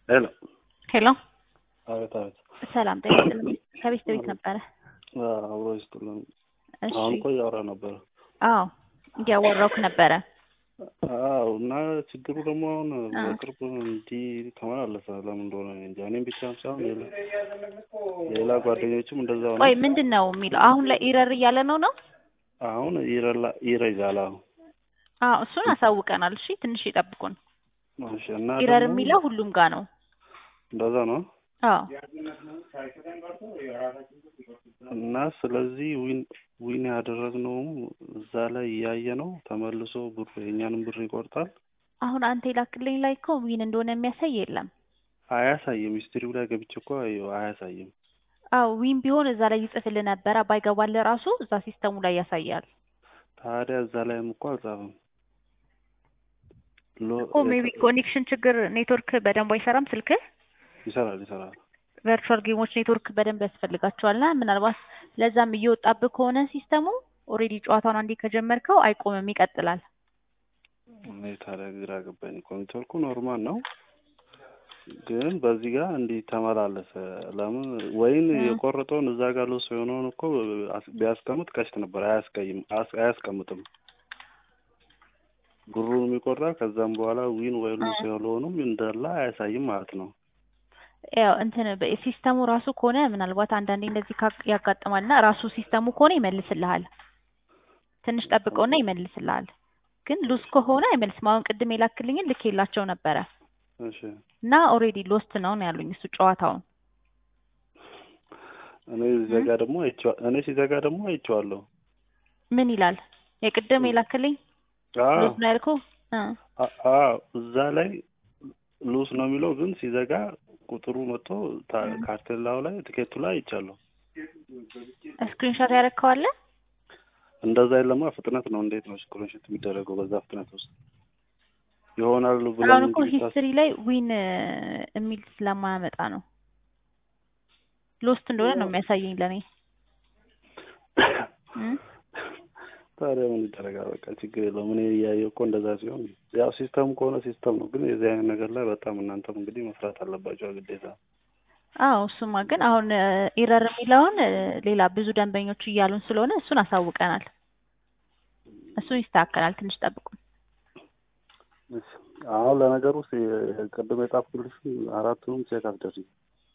ሄሎ ሄሎ አቤት አቤት ሰላም ጤና ይስጥልኝ። ከቤት ቤት ነበረ። አብሮ ይስጥልን። እሺ አሁን እኮ እያወራ ነበረ። አዎ እያወራሁህ ነበረ። አዎ እና ችግሩ ደግሞ አሁን አ። በቅርብ እንዲህ ተመላለሰ። ለምን እንደሆነ እኔ እንጃ። እኔም ብቻ ሳይሆን ሌላ ሌላ ጓደኞችም እንደዛው ነው። ቆይ ምንድን ነው የሚለው? አሁን ላይ ኢረር እያለ ነው ነው? አሁን ይረላ ይረጋል። አሁን አዎ እሱን አሳውቀናል። እሺ ትንሽ ይጠብቁን። እሺ እና ኢረር ደግሞ የሚለው ሁሉም ጋር ነው። እንደዛ ነው አዎ እና ስለዚህ ዊን ዊን ያደረግነውም እዛ ላይ እያየ ነው ተመልሶ ብር የእኛንም ብር ይቆርጣል። አሁን አንተ የላክልኝ ላይ እኮ ዊን እንደሆነ የሚያሳይ የለም። አያሳይም። ሂስትሪው ላይ ገብቼ እኮ አየሁ፣ አያሳይም። አዎ ዊን ቢሆን እዛ ላይ ይጽፍልህ ነበረ። ባይገባልህ ራሱ እዛ ሲስተሙ ላይ ያሳያል። ታዲያ እዛ ላይም እኮ አልጻፈም። ሎ- እኮ ሜቢ ኮኔክሽን ችግር ኔትወርክ በደንብ አይሰራም ስልክህ። ይሰራል ይሰራል። ቨርቹዋል ጌሞች ኔትወርክ በደንብ ያስፈልጋቸዋልና ምናልባት ለዛም እየወጣብህ ከሆነ ሲስተሙ ኦልሬዲ ጨዋታውን አንዴ ከጀመርከው አይቆምም፣ ይቀጥላል። እኔ ታዲያ ግራ ገባኝ እኮ ኔትወርኩ ኖርማል ነው፣ ግን በዚህ ጋር እንዲህ ተመላለሰ። ለምን ወይን እ። የቆረጠውን እዛ ጋር ልውስ የሆነውን እኮ አስ- ቢያስቀምጥ ቀሽት ነበር። አያስቀይም አስ- አያስቀምጥም። ብሩን የሚቆርጣ ከዛም በኋላ ዊን ወይ ሉስ እ። የሆነውንም እንዳለ አያሳይም ማለት ነው። ያው እንትን በ- ሲስተሙ ራሱ ከሆነ ምናልባት አንዳንዴ እንደዚህ ካ- ያጋጥማልና ራሱ ሲስተሙ ከሆነ ይመልስልሃል። ትንሽ ጠብቀውና ይመልስልሃል። ግን ሉስ ከሆነ አይመልስም። አሁን ቅድም የላክልኝን ልክ የላቸው ነበረ እሺ እና ኦልሬዲ ሎስት ነው ነው ያሉኝ እሱ ጨዋታውን እኔ ሲዘጋ ደግሞ አይቼዋ- እኔ ሲዘጋ ደግሞ አይቼዋለሁ። ምን ይላል? የቅድም የላክልኝ አዎ ሎስ ነው ያልኩህ እ አ- አዎ እዛ ላይ ሉስ ነው የሚለው ግን ሲዘጋ ቁጥሩ መጥቶ ታ- እ። ካርቴላው ላይ ትኬቱ ላይ አይቻለሁ። ስክሪንሾት ያደረግከዋለ እንደዛ የለማ ፍጥነት ነው። እንዴት ነው ስክሪንሾት የሚደረገው በዛ ፍጥነት ውስጥ ይሆናል ብለን አሁን እኮ እንጂ ቢታስ- ሂስትሪ ላይ ዊን የሚል ስለማያመጣ ነው ሎስት እንደሆነ ነው የሚያሳየኝ ለእኔ እ? ታዲያ ምን ይደረጋል? በቃ ችግር የለውም። እኔ እያየሁ እኮ እንደዛ ሲሆን ያው ሲስተም ከሆነ ሲስተም ነው። ግን የዚህ አይነት ነገር ላይ በጣም እናንተም እንግዲህ መስራት አለባቸው ግዴታ። አዎ እሱማ ግን አሁን ኢረር የሚለውን እ፣ ሌላ ብዙ ደንበኞች እያሉን ስለሆነ እሱን አሳውቀናል። እሱን ይስተካከላል። ትንሽ ጠብቁን። እሺ። አሁን ለነገሩ ሲ- ቅድም የጻፍኩልሽ አራቱንም ቼክ አስደርጊ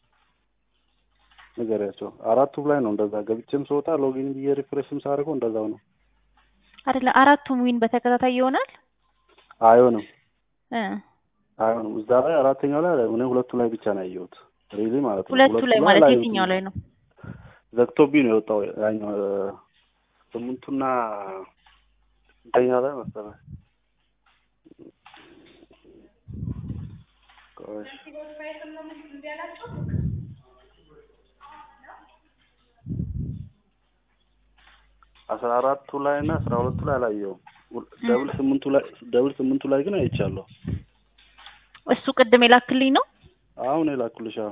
ንገሪያቸው። አራቱም ላይ ነው እንደዛ ገብቼም ስወጣ ሎጊን ብዬ ሪፍሬሽም ሳደርገው እንደዛው ነው። አይደለ አራቱም ዊን በተከታታይ ይሆናል አይሆንም እ አይሆንም። እዛ ላይ አራተኛው ላይ እኔ ሁለቱ ላይ ብቻ ነው ያየሁት። ሪሊ ማለት ነው። ሁለቱ ላይ ማለት አላየሁትም። የትኛው ላይ ነው? ዘግቶብኝ ነው የወጣው። ያኛው እ፣ ስምንቱና ስንተኛ ላይ መሰለህ? ቆይ አስራ አራቱ ላይ እና አስራ ሁለቱ ላይ አላየሁም። ደብል ስምንቱ ላይ ደብል ስምንቱ ላይ ግን አይቻለሁ። እሱ ቅድም የላክልኝ ነው። አሁን የላኩልሽ አሁን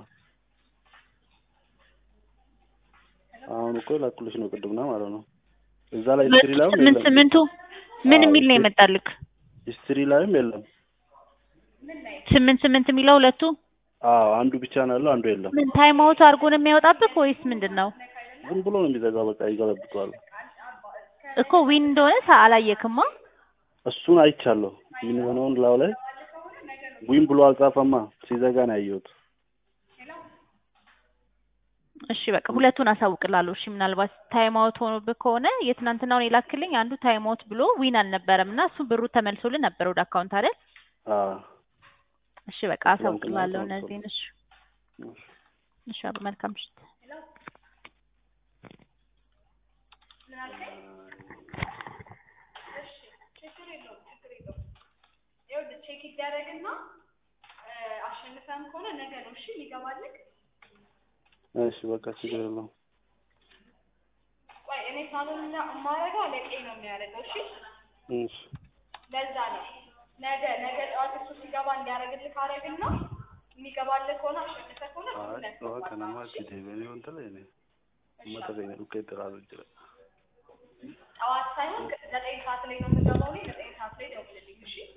አሁን እኮ የላኩልሽ ነው ቅድምና ማለት ነው። እዛ ላይ ሂስትሪ ላይም ስምንት የለም። ስምንቱ ምን አዎ፣ የሚል ነው ሂስትሪ- የመጣልክ? ሂስትሪ ላይም የለም። ስምንት ስምንት የሚለው ሁለቱ አዎ አንዱ ብቻ ነው ያለው፣ አንዱ የለም። ምን ታይም አውት አድርጎ ነው የሚያወጣብክ ወይስ ምንድን ነው? ዝም ብሎ ነው የሚዘጋው። በቃ ይገለብጠዋል። እኮ ዊን እንደሆነ ሳ አላየክማ። እሱን አይቻለሁ። ምን የሆነውን ላው ላይ ዊን ብሎ አልጻፈማ። ሲዘጋ ነው ያየሁት። እሺ በቃ ሁለቱን አሳውቅላለሁ። እሺ ምናልባት ታይም አውት ሆኖብህ ከሆነ የትናንትናውን የላክልኝ አንዱ ታይም አውት ብሎ ዊን አልነበረም እና እሱ ብሩ ተመልሶልን ነበር ወደ አካውንት አይደል? አዎ እሺ በቃ አሳውቅላለሁ እነዚህን። እሺ እሺ አብ- መልካም ምሽት። ይኸውልህ ቼክ ይደረግና አሸንፈን ከሆነ ነገ ነው እሺ የሚገባልህ። እሺ በቃ ችግር የለውም። ቆይ እኔ ሳሎን የማደርገው አለቄ ነው የሚያደርገው። እሺ እሺ ለዛ ነው ነገ ነገ ጠዋት እሱ ሲገባ እንዲያደርግልህ ካደረግና የሚገባልህ ከሆነ አሸንፈህ ከሆነ አይ ሁለት ዋ ከነማ ችዴ በኔ ወንተ ላይ ነው መተገኘ ዱቄ ጥራሉ ይችላል ጠዋት ሳይሆን ዘጠኝ ሰዓት ላይ ነው የምገባው እኔ ዘጠኝ ሰዓት ላይ ደውልልኝ እሺ